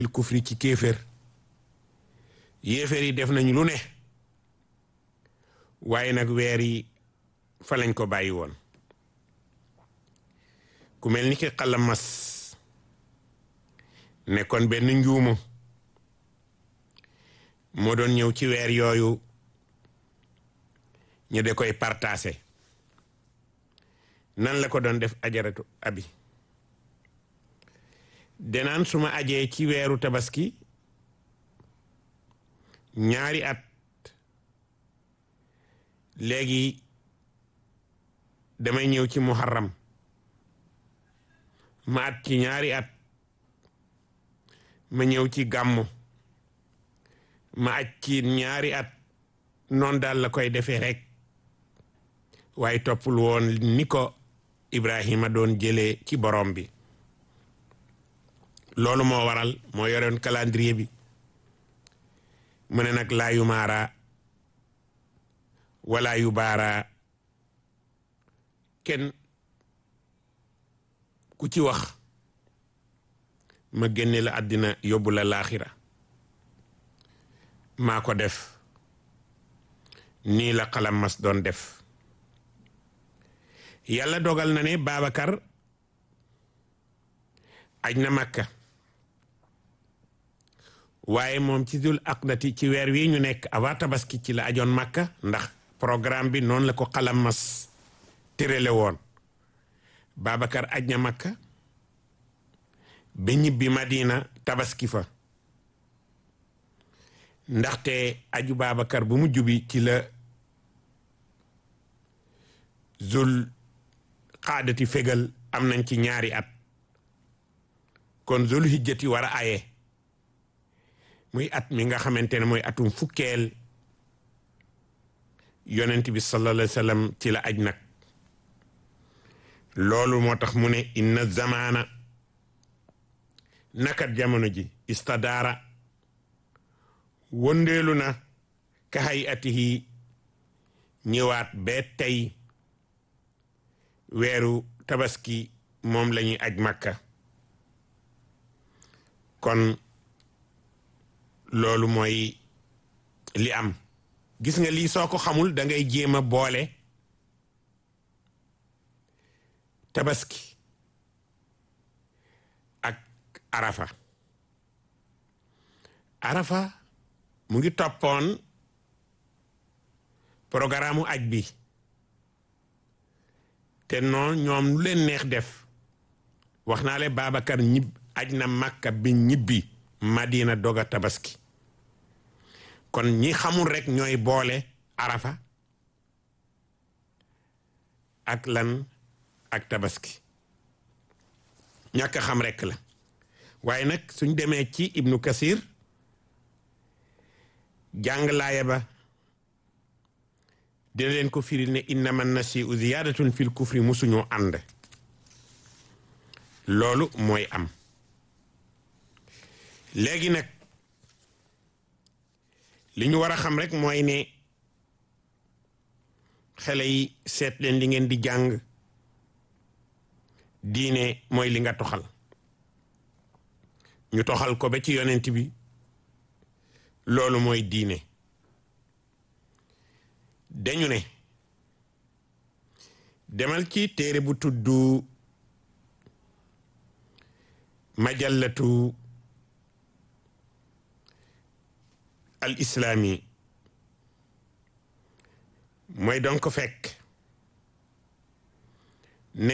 kufri ci kéefér yéeféer yi def nañu lu ne waaye nag weer yi fa lañ ko bàyyi woon ku mel ni ki xalamas nekkoon benn njuumu moo doon ñëw ci weer yooyu ñu de koy partagé nan la ko doon def ajaratu abi denaan su ma ajee ci weeru tabaski ñaari at léegi damay ñëw ci muharram ma at ci ñaari at ma ñëw ci gàmmu ma aj ci ñaari at noonu daal la koy defee rek waaye toppul woon ni ko Ibrahima doon jëlee ci borom bi loolu moo waral moo yorewoon calendrier bi mu ne nag laa yu maara wala yu baara kenn ku ci wax ma génne la àddina yóbbu la laaxira maa ko def nii la xalam mas doon def yàlla dogal na ne Babacar aj na Makka waaye moom ci dul aqdati ci weer wi ñu nekk avant tabaski ci la ajoon Makka ndax programme bi noonu la ko xalam mas tërale woon Babacar aj na Makka ba ñibbi Madina tabaski fa ndaxte aju Babacar bu mujj bi ci la zul xaadati fegal am nañ ci ñaari at kon zul hijjati war a aye muy at mi nga xamante ne mooy atum fukkeel yonent bi sallallahu alayhi wa sallam ci la aj nag loolu moo tax mu ne inna zamaana nakat jamono ji istadaara wëndeelu na ka hay atihi ñëwaat ba tey weeru tabaski moom lañuy aj makka kon loolu mooy li am gis nga lii soo ko xamul da ngay jéem a boole tabaski ak arafa arafa mu ngi toppoon programme aj bi te noonu ñoom lu leen neex def wax naa le Babacar ñib aj na Makka bi ñibbi Madina doga tabaski kon ñi xamul rek ñooy boole arafa ak lan ak tabaski ñàkk a xam rek la waaye nag suñ demee ci Ibnu Kasir jàng laaya ba dina leen ko firil ne innama nasiu ziyadatun fil kufri musuñoo ànd loolu mooy am léegi nag li ñu war a xam rek mooy ne xale yi seet leen li ngeen di jàng diine mooy li nga toxal ñu toxal ko ba ci yonent bi loolu mooy diine dañu ne demal ci téere bu tudd majallatu al islaami mooy donc fekk ne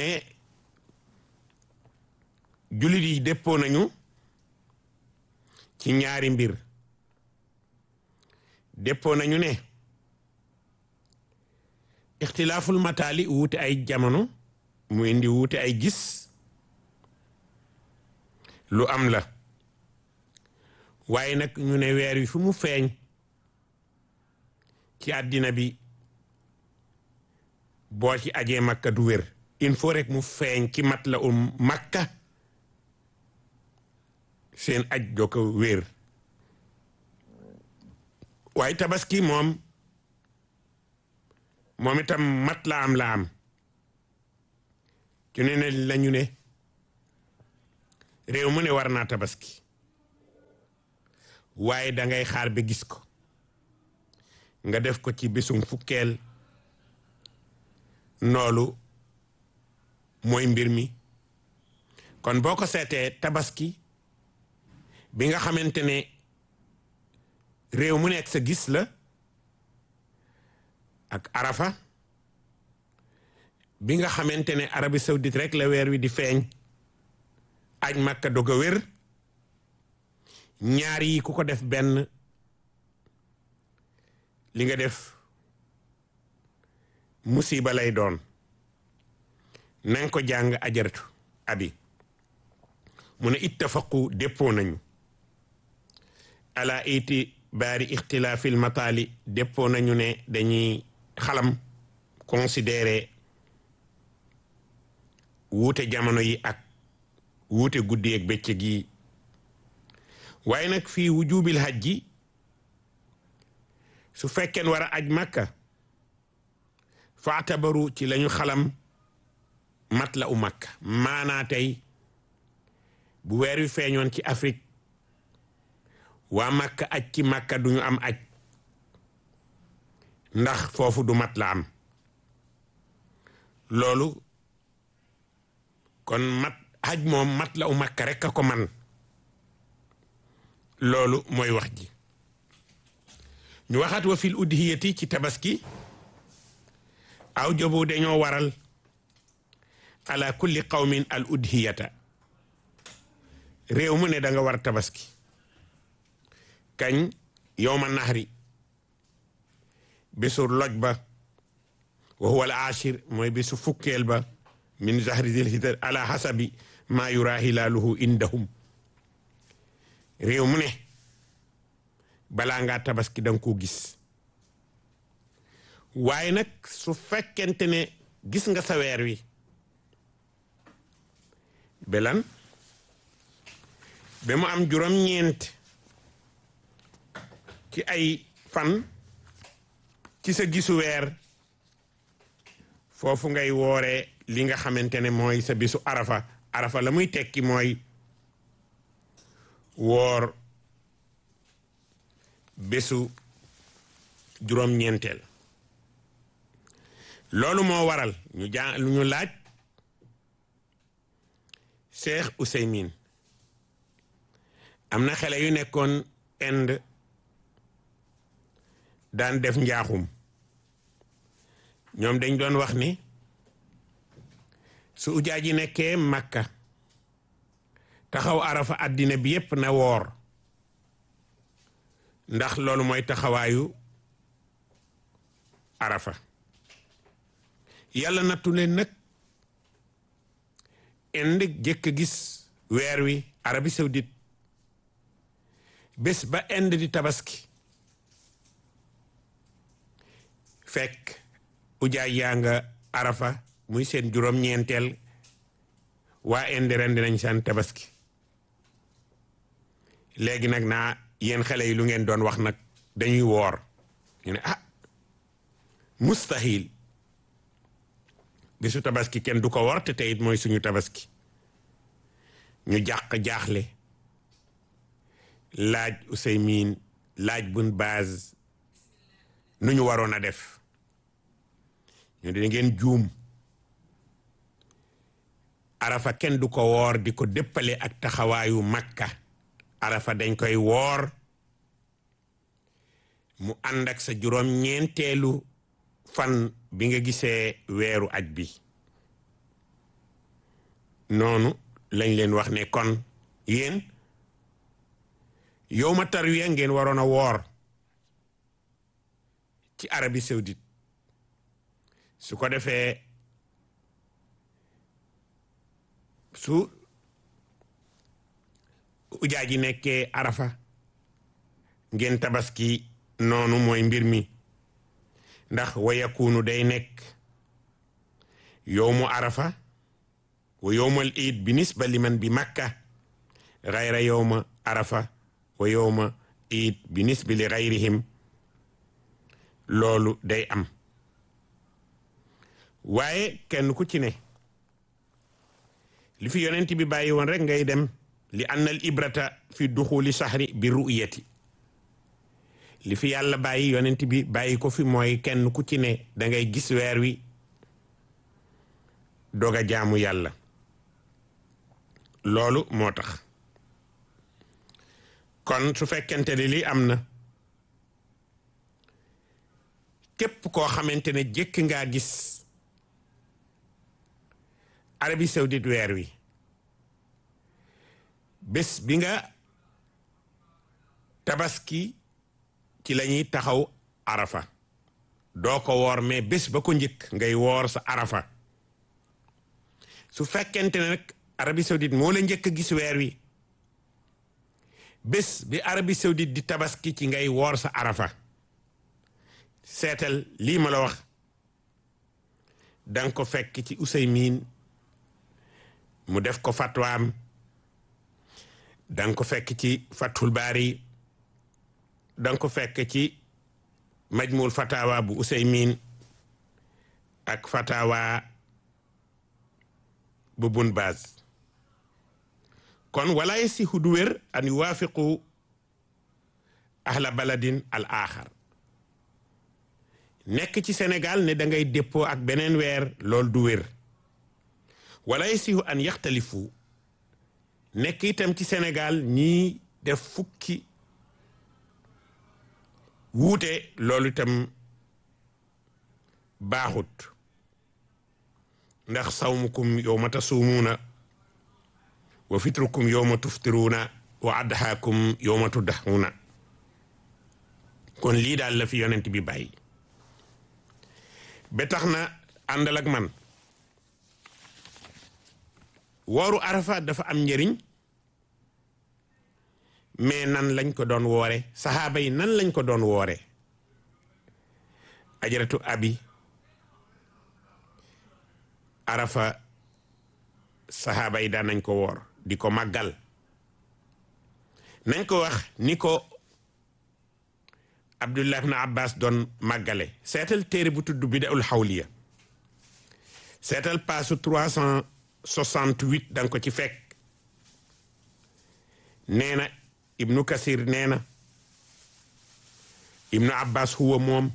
jullit yi déppoo nañu ci ñaari mbir déppoo nañu ne ixtilaaful mataali wuute ay jamono mu indi wuute ay gis lu am la waaye nag ñu ne weer wi fu mu feeñ ci àddina bi boo ci ajee makka du wér il faut rek mu feeñ ci mat la um makka seen aj doo ko wér waaye tabaski moom moom itam mat la am la am ci ne ne lañu ne réew mu ne war naa tabaski waaye dangay xaar ba gis ko nga def ko ci bésum fukkeel noolu mooy mbir mi kon boo ko seetee tabaski bi nga xamante ne réew mu nekk sa gis la ak arafa bi nga xamante ne Arabie Saoudite rek la weer wi di feeñ aj Makka dog a wér ñaar yi ku ko def benn li nga def musiba lay doon nanga ko jàng ajaratu abi mu ne ittafaqu déppoo nañu ala iti baari ixtilaafil mataali déppoo nañu ne dañuy xalam considéré wuute jamono yi ak wuute guddi ak bëccëg yi waaye nag fii wujubil hajji su fekkeen war a aj makka faatabaru ci lañu xalam mat la u makka maanaa tey bu weer wi feeñoon ci Afrique waa makka aj ci makka duñu am aj ndax foofu du mat la am loolu kon mat aj moom mat la u makka rek a ko man loolu mooy wax ji ñu waxaat wa fil udhiyati ci tabaski aw jobu dañoo waral ala kulli qawmin al udhiyata réew mu ne da nga war tabaski kañ yowma nahri bésu loj ba wa huwa al ashir mooy bésu fukkeel ba min zahri zil hijja ala hasabi ma yura hilaaluhu indahum réew mu ne balaa ngaa tabaski danga ko gis waaye nag su fekkente ne gis nga sa weer wi belan ba mu am juróom-ñeent ci ay fan ci sa gisu weer foofu ngay wooree li nga xamante ne mooy sa bisu arafa arafa la muy tekki mooy woor bésu juróom-ñeenteel loolu moo waral ñu jaa lu ñu laaj Cheikh Ouseymin am na xale yu nekkoon Inde daan def njaaxum ñoom dañ doon wax ni su ujaa ji nekkee Makka taxaw arafa àddina bi yépp na woor ndax loolu mooy taxawaayu arafa yàlla nattu leen nag indi jëkk gis weer wi Arabie Saoudite bés ba Inde di tabaski fekk ujaay yaa nga arafa muy seen juróom-ñeenteel waa Inde ren dinañ seen tabaski léegi nag naa yéen xale yi lu ngeen doon wax nag dañuy woor ñu ne ah mustahil bisu tabaski kenn du ko wor te teyit mooy suñu tabaski ñu jàq jaaxle laaj Useymin laaj bun baz nu ñu waroon a def ñu di ngeen juum arafa kenn du ko woor di ko déppale ak taxawaayu makka arafa dañ koy woor mu ànd ak sa juróom ñeenteelu fan bi nga gisee weeru aj bi noonu lañ leen wax ne kon yéen yow ma tarwiya ngeen waroon a woor ci Arabie Saoudite su ko defee su ujaa ji nekkee arafa ngeen tabaski noonu mooy mbir mi ndax wa yakunu day nekk yowmu arafa wa yowmal iid bi nisba liman bi makka gayra yowma arafa wa yowma iid bi nisbi li gayrihim loolu day am waaye kenn ku ci ne li fi yonent bi bàyyi woon rek ngay dem li anna al ibrata fi duxuli sahri bi ru'yati li fi yàlla bàyyi yonent bi bàyyi ko fi mooy kenn ku ci ne da ngay gis weer wi doog a jaamu yàlla loolu moo tax kon su fekkente ne lii am na képp koo xamante ne jëkk ngaa gis Arabie Saoudite weer wi bés bi nga tabaski ci la ñuy taxaw arafa doo ko woor mais bés ba ko njëkk ngay woor sa arafa su fekkente ne nag Arabie Saoudite moo la njëkk a gis weer wi bés bi Arabie Saoudite di tabaski ci ngay woor sa arafa seetal lii ma la wax danga ko fekk ci Useymin mu def ko fatwaam danga ko fekk ci Fathul Baari danga ko fekk ci Majmul Fatawa bu Useymin ak Fatawa bu Bun Baaz kon wala yasihu du wér an yuwaafiqu ahla baladin al axar nekk ci Sénégal ne da ngay déppoo ak beneen weer loolu du wér wala yasihu an yaxtalifu nekk itam ci Sénégal ñii def fukki wuute loolu itam baaxut ndax sawmukum yowma tasuumuuna wa fitrukum yowma tuftiruuna wa adhaakum yowma tuddahuuna kon lii daal la fi yonent bi bàyyi ba tax na àndal ak man wooru arafa dafa am njëriñ mais nan lañ ko doon woore saxaaba yi nan lañ ko doon woore ajaratu abi arafa saxaaba yi daan nañ ko woor di ko màggal nañ ko wax ni ko abdullah ibn abbas doon màggale seetal téere bu tudd bidaul xawliya seetal paasu 368 danga ko ci fekk nee na ibnu kasir nee na ibnu abbas huwa moom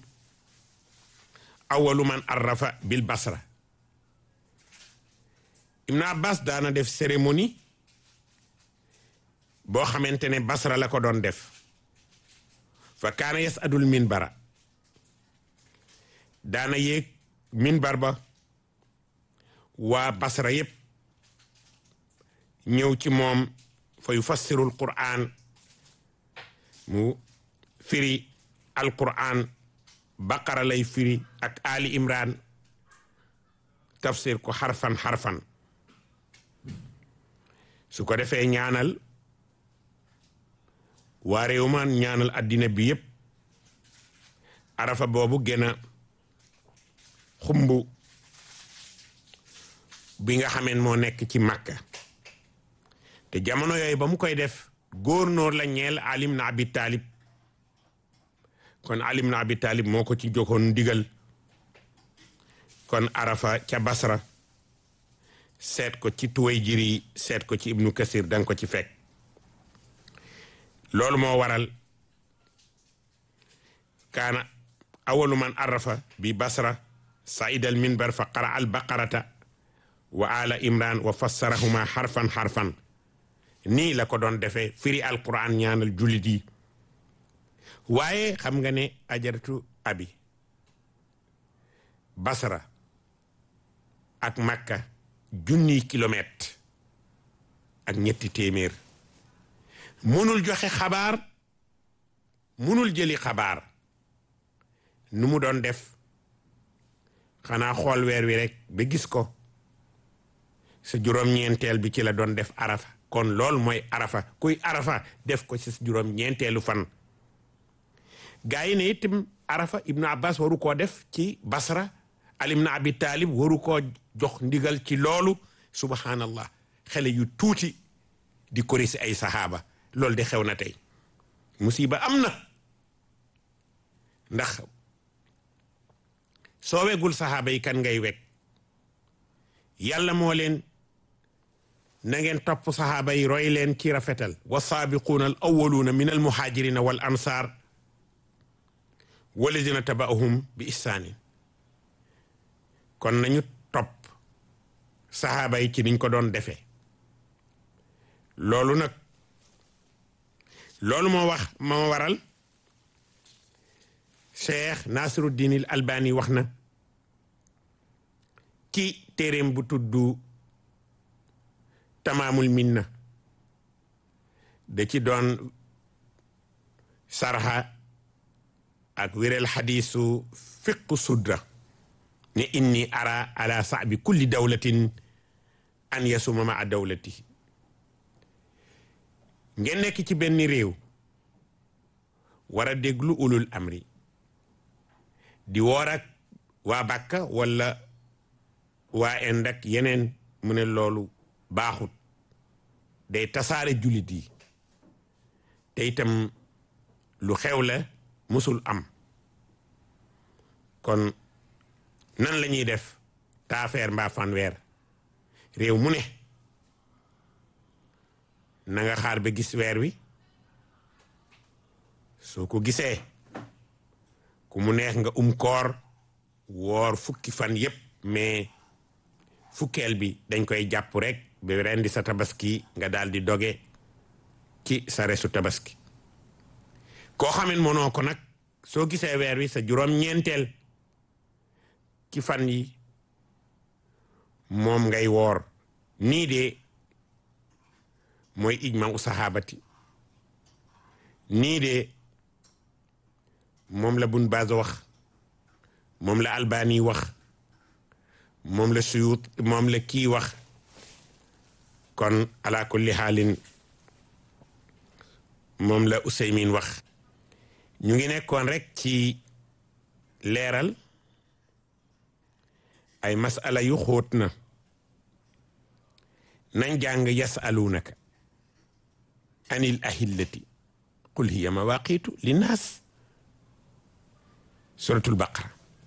awalu man arrafa bil basra ibnu abbas daana def cérémonie boo xamante ne basra la ko doon def fa kaana yasadul minbara daana yéeg minbar ba waa basra yépp ñëw ci moom fa yufassirul qur'an mu firi alquran baqara lay firi ak ali imran tafsir ko xarfan xarfan su ko defee ñaanal waa réew ma ñaanal addina bi yépp arafa boobu gën a xumb bi nga xameen moo nekk ci màkka te jamono yooyu ba mu koy def góornóor la ñeel alim na abi taalib kon alim na abi taalib moo ko ci joxoon ndigal kon arafa ca basra seet ko ci tuway jiri seet ko ci ibnu kasir danga ko ci fekk loolu moo waral kaana awalu man arafa bi basra saida al minbar fa qara al baqarata wa ala imran wa fassarahuma xarfan xarfan nii la ko doon defee firi alquran ñaanal jullit yi waaye xam nga ne ajaratu abi basra ak makka junniy kilomètre ak ñetti téeméer mënul joxe xabaar mënul jëli xabaar nu mu doon def xanaa xool weer wi rek ba gis ko sa juróom-ñeenteel bi ci la doon def arafa kon loolu mooy arafa kuy arafa def ko ci sa juróom-ñeenteelu fan gaa yi ne itam arafa ibnu abbas waru koo def ci basra alim na abi taalib waru koo jox ndigal ci loolu subhanallah xale yu tuuti di korisi ay sahaaba loolu de xew na tey musiba am na ndax soo wegul sahaaba yi kan ngay weg yàlla moo leen na ngeen topp sahaaba yi roy leen ci rafetal wa saabiquuna al awaluuna min al muhaajirina wal ansaar walladina tabaahum bi ihsaanin kon nañu topp saxaaba yi ci niñ ko doon defee loolu nag loolu moo wax moo waral cheikh nasiruddin al albani wax na ci téeréem bu tudd tamaamul minna da ci doon sarxa ak wéral xadiisu fiqu sudra ne inni ara ala saabi kulli dawlatin an yasuma ma a dawlati ngeen nekk ci benn réew war a déglu ulul amri di woor ak waa Bàkka wala waa Inde ak yeneen mu ne loolu baaxut day tasaare jullit yi te itam lu xew la musul am kon nan la ñuy def taafeer mbaa fanweer réew mu ne na nga xaar ba gis weer wi soo ko gisee ku mu neex nga um koor woor fukki fan yépp mais fukkeel bi dañ koy jàpp rek ba rendi sa tabaski nga daal di doge ci sa resu tabaski koo xamen mënoo ko nag soo gisee weer wi sa juróom-ñeenteel ci fan yi moom ngay woor nii de mooy ijma u sahabati nii de moom la bun baaz wax moom la albani wax moom la suyut moom la kii wax kon ala kulli xaalin moom la useymin wax ñu ngi nekkoon rek ci leeral ay masala yu xóot na nañ jàng yasalunaka anil ahillati qul hiya mawaqitu linnaas suratul baqara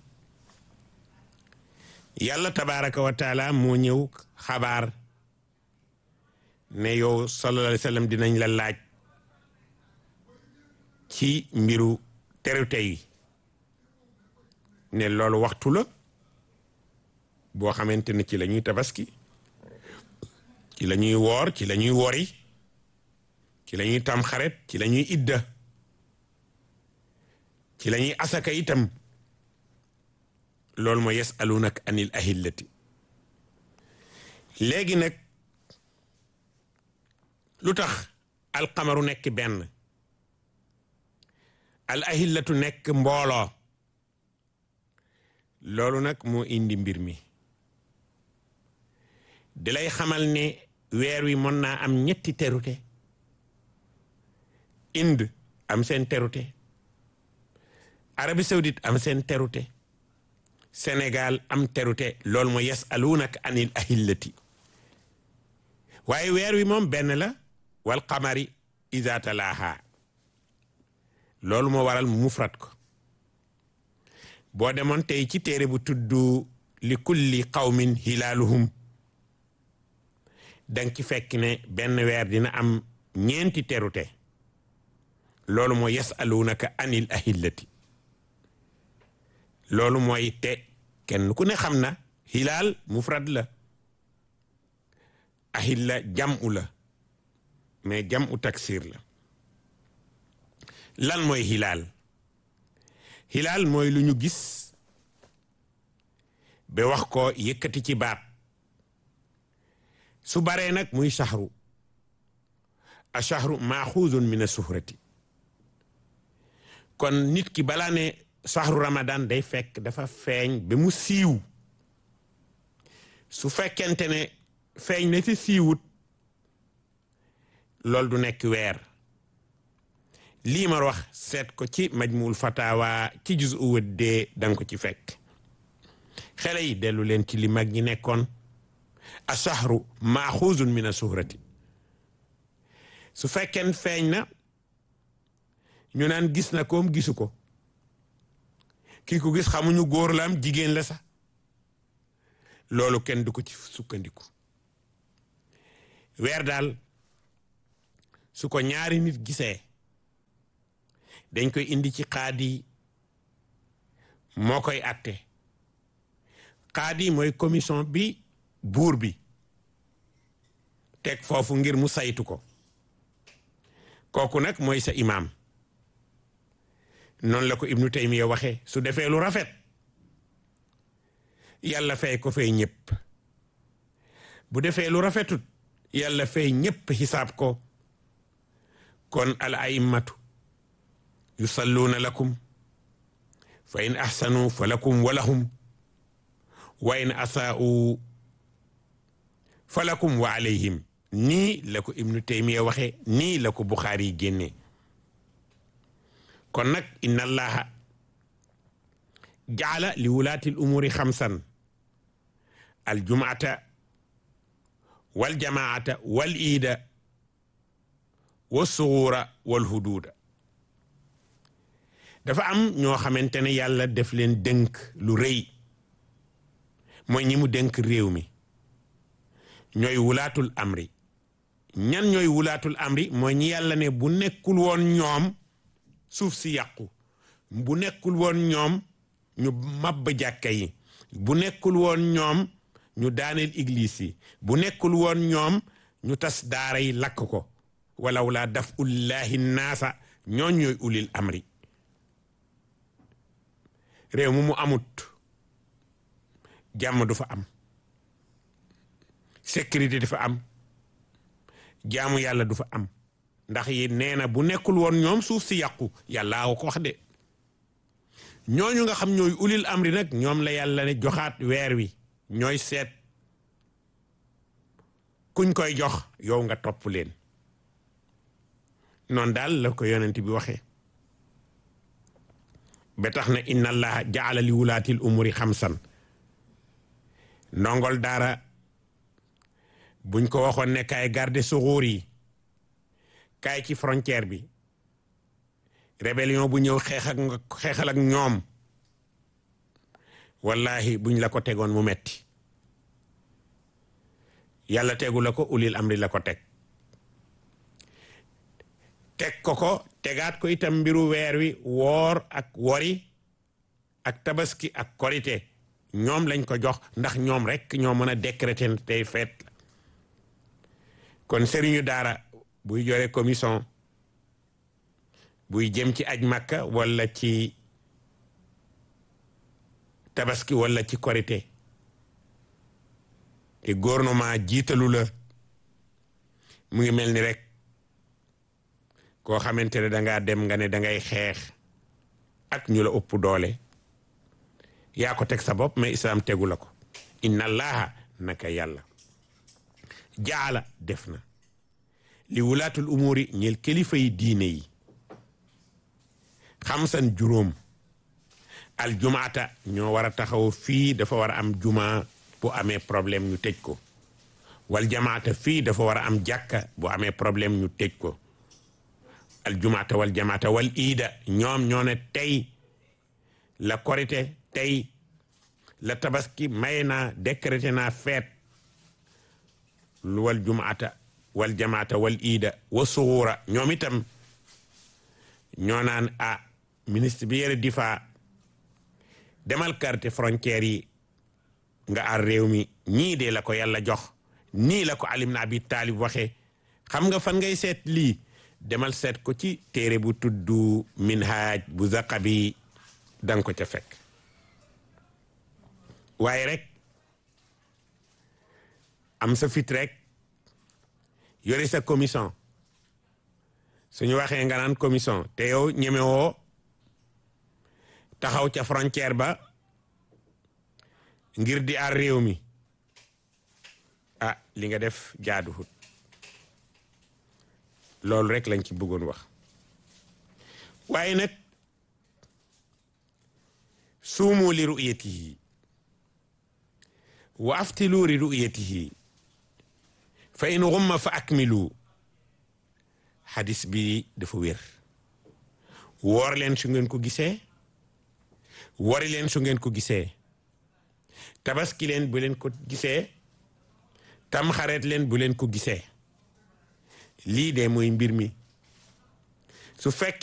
yàlla tabaraka wa taala moo ñëw xabaar ne yow sallallahu alayhi wa sallam dinañ la laaj ci mbiru terute yi ne loolu waxtu la boo xamante ne ci la ñuy tabaski ci la ñuy woor ci la ñuy wori ci la ñuy tam xaret ci la ñuy idda ci la ñuy asaka itam loolu mooy yasalunaka anil ahillati léegi nag lu tax alxamaru nekk benn al ahillatu nekk mbooloo loolu nag moo indi mbir mi di lay xamal ne weer wi mën naa am ñetti terute Inde am seen terute Arabie Saoudite am seen terute Sénégal am terute loolu mooy yasalunaka anil ahillati waaye weer wi moom benn la wal qamari iza talaha loolu moo waral mu mufrat ko boo demoon tey ci téere bu tudd li kulli qawmin hilaaluhum danga ci fekk ne benn weer dina am ñeenti terute loolu mooy yasalunaka anil ahillati loolu mooy te kenn ku ne xam na hilaal mufrad la ahilla jam'u la mais jam'u taksir la lan mooy hilaal hilaal mooy lu ñu gis ba wax ko yëkkati ci baat su baree nag muy shahru a shahru maaxuuzun min a suhrati kon nit ki balaa ne shahru ramadan day fekk dafa feeñ ba mu siiw su fekkente ne feeñ na ci siiwut loolu du nekk weer lii ma wax seet ko ci majmuul fatawa ci juz u wëddee danga ko ci fekk xele yi dellu leen ci li mag ñi nekkoon a shahru maaxuuzun min a suhrati su fekkeen feeñ na ñu naan gis na koom gisu ko kii ko gis xamuñu góor la am jigéen la sax loolu kenn du ko ci sukkandiku weer daal su ko ñaari nit gisee dañ koy indi ci xaadi moo koy atte qaadi mooy commission bi buur bi teg foofu ngir mu saytu ko kooku nag mooy sa imaam noonu la ko ibnu taymiya waxe su defee lu rafet yàlla fay ko fay ñëpp bu defee lu rafetut yàlla fay ñëpp xisaab ko kon al a'immatu yusalluuna lakum fa in ahsanu fa lakum wa lahum wa in asaa'u fa lakum wa alayhim nii la ko ibnu taymiya waxe nii la ko buxaari génne kon nag inna allaha jaala li wulaati l umuri xamsan aljumaata waljamaata wal iida wassuguura walhuduuda dafa am ñoo xamante ne yàlla def leen dënk lu rëy mooy ñi mu dënk réew mi ñooy wulaatul amri ñan ñooy wulaatul amri mooy ñi yàlla ne bu nekkul woon ñoom suuf si yàqu bu nekkul woon ñoom ñu mabb jàkka yi bu nekkul woon ñoom ñu daaneel église yi bu nekkul woon ñoom ñu tas daara yi lakk ko walaw laa daf ullahi naasa ñooñ ñooy ulil amri réew mu mu amut jàmm du fa am sécurité du fa am jaamu yàlla du fa am ndax yi nee na bu nekkul woon ñoom suuf si yàqu yàllaa ko wax de ñooñu nga xam ñooy ulil amri nag ñoom la yàlla ne joxaat weer wi ñooy seet kuñ koy jox yow nga topp leen noonu daal la ko yonent bi waxee ba tax na inna allaha jaala li wulaatil umuri xamsan ndongol daara buñ ko waxoon ne kaay garde suxuur yi kaay ci frontière bi rébellion bu ñëw xeex ak xeexal ak ñoom wallahi buñ la ko tegoon mu metti yàlla tegu la ko ulil amri la ko teg teg ko ko tegaat ko itam mbiru weer wi woor ak wori ak tabaski ak korite ñoom lañ ko jox ndax ñoom rek ñoo mën a décréter tey feet la kon sëriñu daara buy jore commission buy jëm ci aj makka wala ci tabaski wala ci korite te gouvernement jiitalu la mu ngi mel ni rek koo xamante ne dangaa dem nga ne dangay xeex ak ñu la ëpp doole yaa ko teg sa bopp mais islam tegu la ko inna allaha naka yàlla jaala def na li wulaatul umuri ñeel kilifa yi diine yi xamsan juróom al jumaata ñoo war a taxaw fii dafa war a am juma bu amee problème ñu tëj ko wal jamaata fii dafa war a am jàkka bu amee problème ñu tëj ko al jumaata wal jamaata wal iida ñoom ñoo ne tey la korite tey la tabaski may naa décrété naa feet lu wal jumaata wal jamaata wal iida wa suxuura ñoom itam ñoo naan a ministre bi yore difa demal carte frontière yi nga ar réew mi ñii de la ko yàlla jox nii la ko alim na abi taalib waxe xam nga fan ngay seet lii demal seet ko ci téere bu tudd minhaaj bu zaqabi danga ko ca fekk waaye rek am sa fit rek yore sa commission suñu waxee nga naan commission te yow ñemewoo taxaw ca frontière ba ngir di ar réew mi ah li nga def jaaduwut loolu rek lañ ci bëggoon wax waaye nag suumu li ru'yatihi wa aftilu li ru'yatihi fa in ghumma fa akmilu xadis bi dafa wér woor leen su ngeen ko gisee wari leen su ngeen ko gisee tabaski leen bu leen ko gisee tamxareet leen bu leen ko gisee lii de mooy mbir mi su fekkee